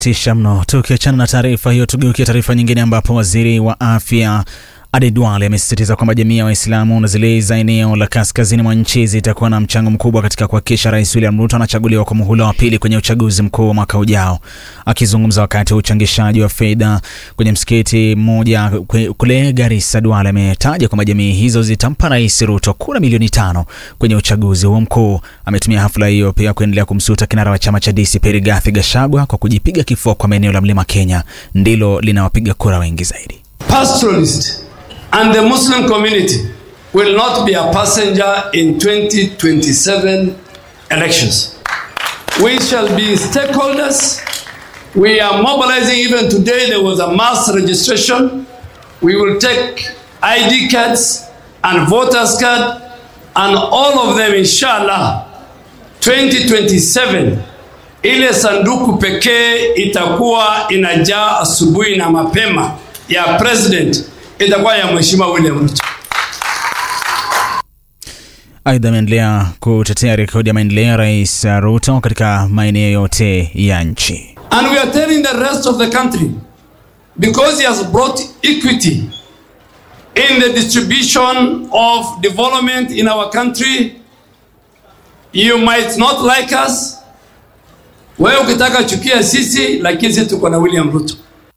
Tisha mno. Tukiachana na taarifa hiyo, tugeukia taarifa nyingine ambapo waziri wa afya Aden Duale amesisitiza kwamba jamii ya Waislamu na zile za eneo la kaskazini mwa nchi zitakuwa na mchango mkubwa katika kuhakikisha Rais William Ruto anachaguliwa kwa muhula wa pili kwenye uchaguzi mkuu wa mwaka ujao. Akizungumza wakati wa uchangishaji wa fedha kwenye msikiti mmoja kule Garissa, Duale ametaja kwamba jamii hizo zitampa Rais Ruto kura milioni tano kwenye uchaguzi huo mkuu. Ametumia hafla hiyo pia kuendelea kumsuta kinara wa chama cha DCP Rigathi Gachagua kwa kujipiga kifua kwa maeneo la Mlima Kenya ndilo linawapiga kura wengi zaidi. pastoralist and the Muslim community will not be a passenger in 2027 elections. We shall be stakeholders. We are mobilizing even today. There was a mass registration. We will take ID cards and voters card and all of them inshallah 2027 ile sanduku pekee itakuwa inajaa asubuhi na mapema ya president itakuwa ya mheshimiwa William Ruto. Aidha, ameendelea kutetea rekodi ya maendeleo ya Rais Ruto katika maeneo yote ya nchi. And we are telling the rest of the country because he has brought equity in the distribution of development in our country. You might not like us. Wewe ukitaka chukia sisi, lakini sisi tuko na William Ruto.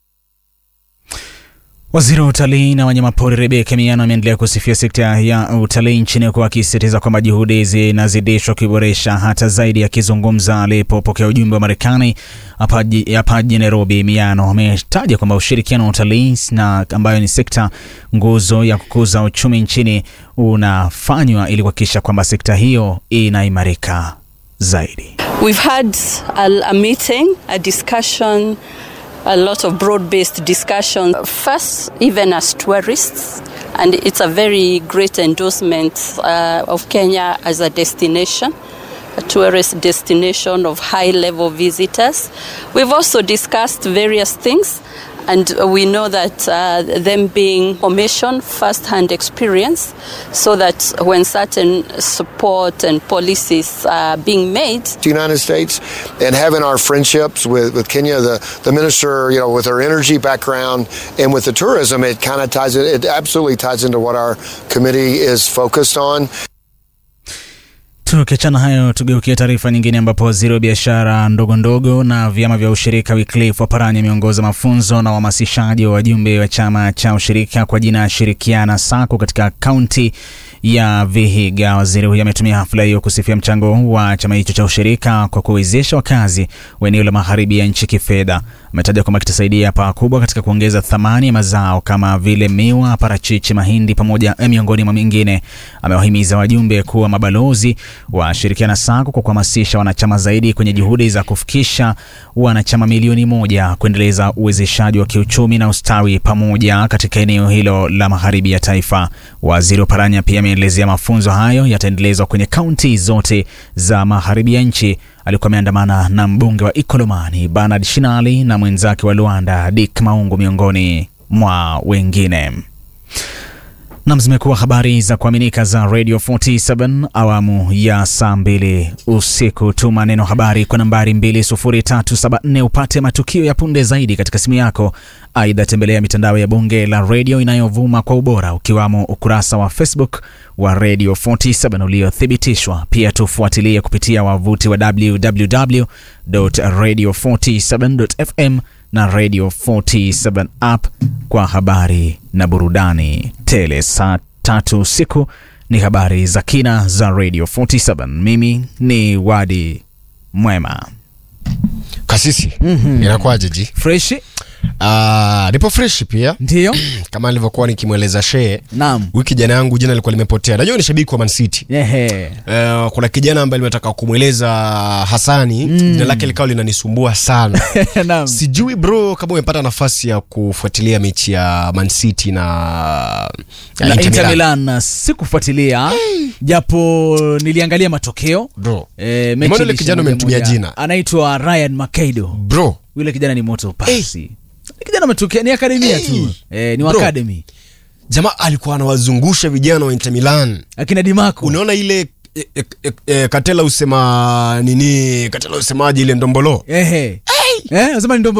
Waziri wa utalii na wanyamapori Rebeka Miano ameendelea kusifia sekta ya utalii nchini huku akisisitiza kwamba juhudi zinazidishwa kuiboresha hata zaidi. Akizungumza alipopokea ujumbe wa Marekani hapa jijini Nairobi, Miano ametaja kwamba ushirikiano wa utalii na ambayo ni sekta nguzo ya kukuza uchumi nchini unafanywa ili kuhakikisha kwamba sekta hiyo inaimarika zaidi. We've had a, a meeting, a discussion a lot of broad-based discussion. First, even as tourists, and it's a very great endorsement uh, of Kenya as a destination, a tourist destination of high-level visitors. We've also discussed various things. And we know that uh, them being information, first-hand experience, so that when certain support and policies are being made, the United States, and having our friendships with, with Kenya, the, the minister, you know, with her energy background and with the tourism, it kind of ties it, it absolutely ties into what our committee is focused on. Tukiachana hayo, tugeukie taarifa nyingine ambapo waziri wa biashara ndogo ndogo na vyama vya ushirika Wycliffe Oparanya ameongoza mafunzo na uhamasishaji wa wajumbe wa chama cha ushirika kwa jina Shirikiana Sacco katika kaunti ya Vihiga. Waziri huyo ametumia hafla hiyo kusifia mchango wa chama hicho cha ushirika kwa kuwezesha wakazi wa eneo la magharibi ya nchi kifedha. Ametaja kwamba kitasaidia pakubwa katika kuongeza thamani ya mazao kama vile miwa, parachichi, mahindi pamoja miongoni mwa mingine. Amewahimiza wajumbe kuwa mabalozi wa Shirikiana Sacco kwa kuhamasisha wanachama zaidi kwenye juhudi za kufikisha wanachama milioni moja, kuendeleza uwezeshaji wa kiuchumi na ustawi pamoja katika eneo hilo la magharibi ya taifa. Waziri Oparanya pia ameelezea mafunzo hayo yataendelezwa kwenye kaunti zote za magharibi ya nchi. Alikuwa ameandamana na mbunge wa Ikolomani Bernard Shinali na mwenzake wa Luanda Dick Maungu miongoni mwa wengine. Nam, zimekuwa habari za kuaminika za Radio 47 awamu ya saa mbili usiku. Tuma neno habari kwa nambari 20374 upate matukio ya punde zaidi katika simu yako. Aidha, tembelea mitandao ya bunge la redio inayovuma kwa ubora ukiwamo ukurasa wa Facebook wa Radio 47 uliothibitishwa. Pia tufuatilie kupitia wavuti wa www.radio47.fm na Radio 47 app kwa habari na burudani tele. Saa tatu usiku ni habari za kina za Radio 47. Mimi ni Wadi Mwema. Kasisi, mm-hmm. Inakuwaje ji? Freshi? Uh, nipo fresh pia ndio kama nilivyokuwa nikimweleza shee naam wiki jana yangu jina lilikuwa limepotea najua ni shabiki wa Man City Ehe. uh, kuna kijana ambaye limetaka kumweleza Hasani Mm. jina lake likawa linanisumbua sana naam sijui bro kama umepata nafasi ya kufuatilia mechi ya Man City na, na na Inter Inter Milan. Milan sikufuatilia japo niliangalia matokeo bro e, mechi Nimeona yule ilisha kijana moja umemtumia moja. jina. anaitwa Ryan Makaido bro yule kijana ni moto pasi Ni kijana ametokea ni akademia tu e, ni wa Bro. academy jamaa alikuwa anawazungusha vijana wa Inter Milan akina Dimarco unaona ile e, e, e, e, katela usema nini katela usemaje ile ndombolo ehe eh unasema ni ndombo